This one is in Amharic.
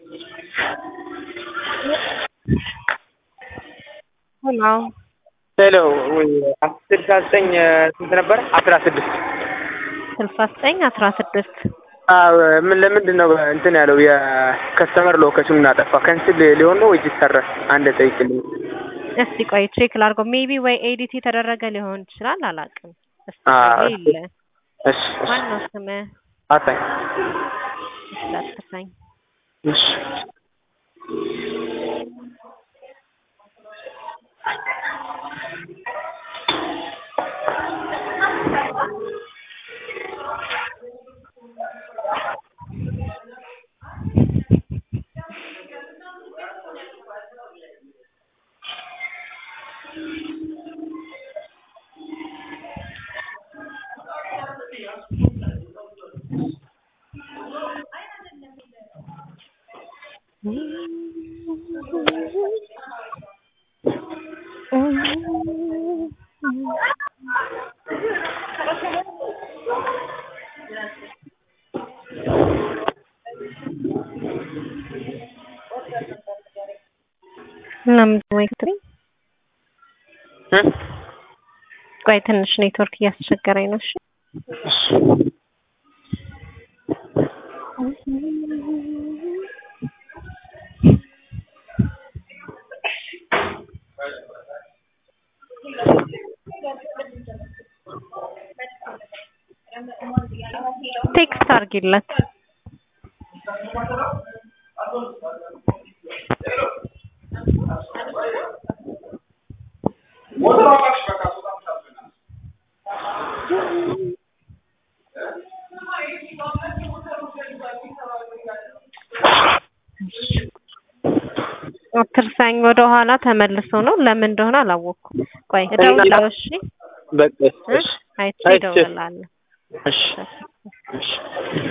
ሄሎ ሄሎ ስልሳ ዘጠኝ ስንት ነበር? አስራ ስድስት ስልሳ ዘጠኝ አስራ ስድስት ምን ለምንድን ነው እንትን ያለው የከስተመር ሎኬሽኑን አጠፋ? ከንስል ሊሆን ነው ወይስ ይሰራል? አንድ ጠይቅልኝ። እስቲ ቆይ ቼክ ላድርገው። ሜቢ ወይ ኤዲት የተደረገ ሊሆን ይችላል፣ አላውቅም። እስቲ አዎ፣ ቆይ እሺ። የለ እሺ እሺ። ማን ነው ስምህ? አሳኝ እንዳትከሳኝ። እሺ ለምን ወይ ክትሪ እ? ቆይ ትንሽ ኔትወርክ እያስቸገረኝ ነው። እሺ እሺ ቴክስት አድርጊለት። አትርሳኝ ወደ ኋላ ተመልሶ ነው። ለምን እንደሆነ አላወቅኩም። ቆይ እደውላለሁ። እሺ በቃ እ? እሺ አይቼ አይቼ። እደውላለሁ። እሺ እሺ